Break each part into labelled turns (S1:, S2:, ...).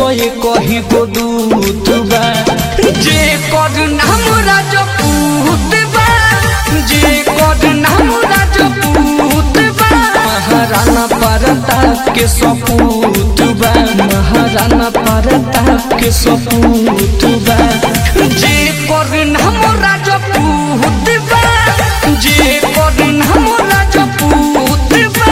S1: ये कही गो दूत बा जे कर नाम राजपूत बा जे कर नाम राजपूत बा महाराणा प्रताप के सपूत बा महाराणा प्रताप के सपूत बा जे कर नाम राजपूत बा जे कर नाम राजपूत बा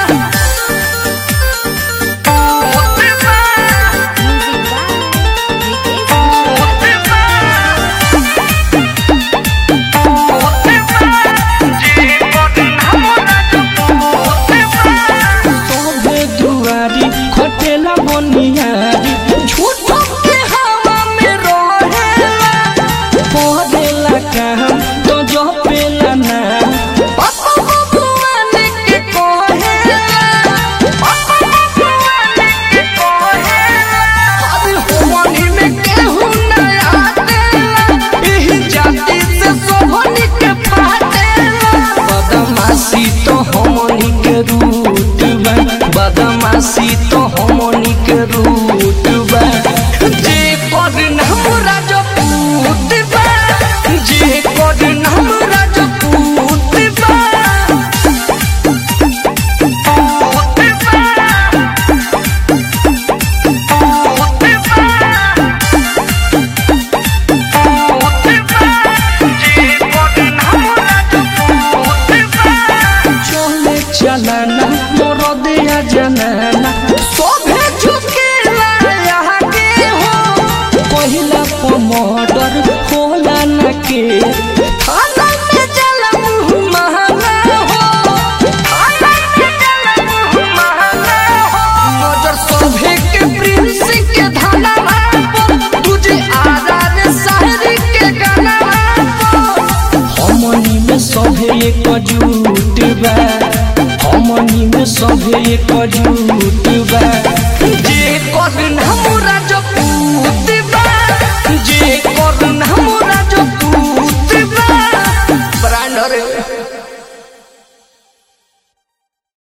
S1: तोहरे दुआरी खटेला बनियारी झूठो के हवा में रहेला पढ़ेला काम तो जो पेला ना पापा भगवान के कहेला पापा भगवान के कहेला अरे होनी में केहू ना आतेला एही जाति से सोहनी के फाटेला बदमाशी तो हमनी के रूट बा बदमाशी तो हमनी के रूट बा जे कर नाम राजपूत बा जे कर नाम राजपूत बा चले चलाना मोर दिया जनाना सोभे झुकेला यहाँ के हो पहिला पमडर होला न के थाना में जला मुँह महंगा हो थाना में जला मुँह महंगा हो नजर सोभे के प्रिंस के धाना पर तुझे आजाद शायरी के गाना पर हमनी में सभे एक जुट बा हमनी में सभे एक जुट बा